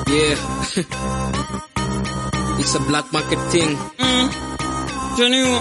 Yeah. it's a black market thing. Mm. Taniwa.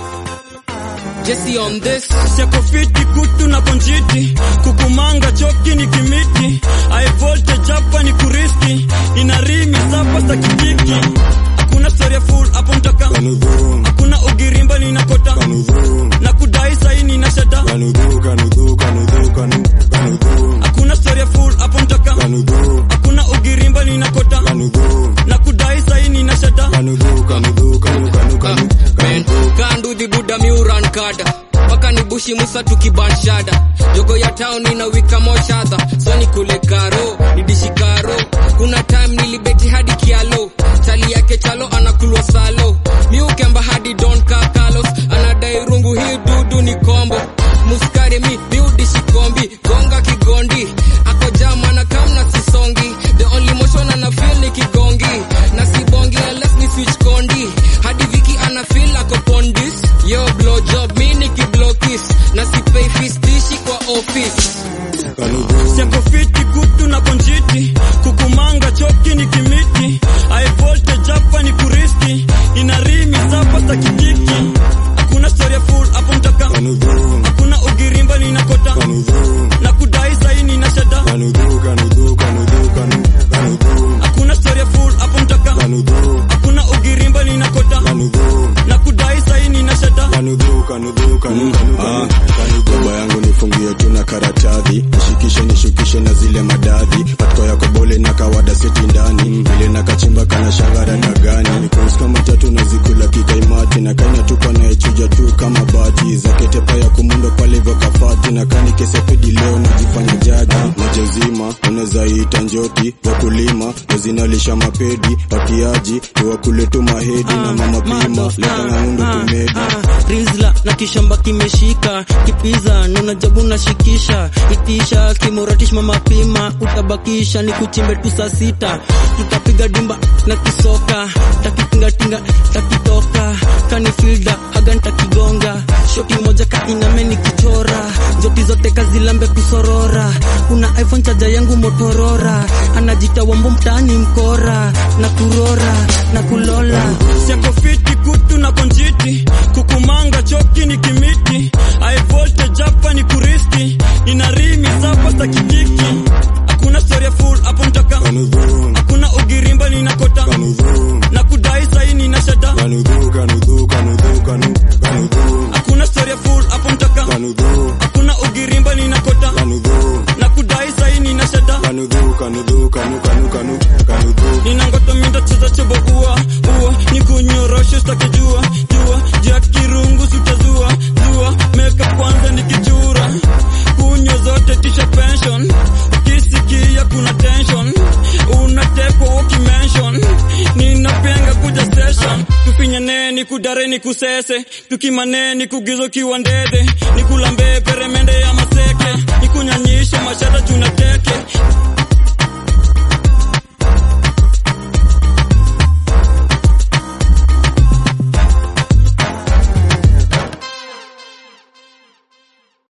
Jesse on this. Siako fiti kutu na konjiti kukumanga choki ni kimiti high voltage hapa ni kuriski ina rimi sapa za kikiki hakuna story full hapo mtaka Kanudhu, hakuna ugirimba ninakota kanudhu, na kudai saini na shada kanudhu, kanudhu, kanudhu, kanu- kanudhu, hakuna story full hapo mtaka kanudhu, hakuna ugirimba ninakota kanudhu, na kudai saini na shada kanudhu, kanudhu, kanu- kanu- kanu- Man, kanudhu. kandu the buda miuran kada paka ni bushi musa tukibanshada jogo ya town ina wika moshadha so ni kule karo nidishi karo kuna time nilibeti hadi kialo chali yake chalo anakulwa salo miukemba hadi don kakalos anadai rungu hii dudu ni kombo muskari mi miudishi kombi gonga kigondi ako jama na kamna sisongi the only motion ana feel ni kigongi na sibongi unless ni switch kondi hadi viki ana feel ako pondis yo blow job mi ni kiblow kiss na sipei fistishi kwa office Kanudhu, Siako fiti kutu na konjiti kukumanga choki ni kimiti high voltage hapa ni kuriski ina rimi sapa za kikiki hakuna story full hapo mtaka kanudhu, hakuna ugirimba ninakota kanudhu, na kudai saini na shada kanudhu, kanudhu, kanudhu, kanu- kanudhu, hakuna story full hapo mtaka kanudhu, hakuna ugirimba ninakota kanudhu, na kudai saini na shada kanudhu, kanudhu, kanu- kanu- kanu- kanudhu. Baba yangu nifungie tu na karatadhi nishikishe nishukishe na zile madadhi patiko yako bole na kawada seti ndani vile na kachimba kana shangara dagani kus kama tatu na zikula kikaimati na kanya tupa naechuja tu kama bati zaketepa ya kumundo pale hivyo kafati na kani kesepedi leo najifanya jaji majezima unaweza ita njoti wakulima wazinalisha mapedi watiaji niwakule tu mahedi na mama pima leta ng'amundo tumedi rizla na kishamba kimeshika kipiza nuna jabu nashikisha itisha kimuratish mama pima utabakisha ni kuchimbe tu saa sita tutapiga dimba na kisoka takitingatinga takitoka kanifilda haga ntakigonga shoti moja kainame ni kichora joti zote kazilambe kusorora kuna iphone chaja yangu motorora anajita wambo mtaani mkora na kurora na kulola Siako fiti kutu na konjiti kukumanga choki ni kimiti high voltage hapa ni kuriski ina rimi sapa za kikiki hakuna story full hapo mtaka kanudhu hakuna ugirimba ninakota kanudhu na kudai saini na shada kanudhu kanudhu kanudhu kanu- kanudhu hakuna story full hapo mtaka kanudhu hakuna ugirimba ninakota kanudhu na kudai saini na shada kanudhu kanudhu kanu kanu kanu kanudhu ninangoto minda cheza chebo ua ua nikunyoroshe staki jua jua jua kirungu sutazua zua meka kwanza nikichura kunywa zote tisha pension ukisikia kuna tension unatekwa ukimention ninapenga kuja session tufinyane ni kudare ni kusese tukimane ni kugizo kiwa ndede ni kulambe peremende ya maseke ni kunyanyisha mashata tunateke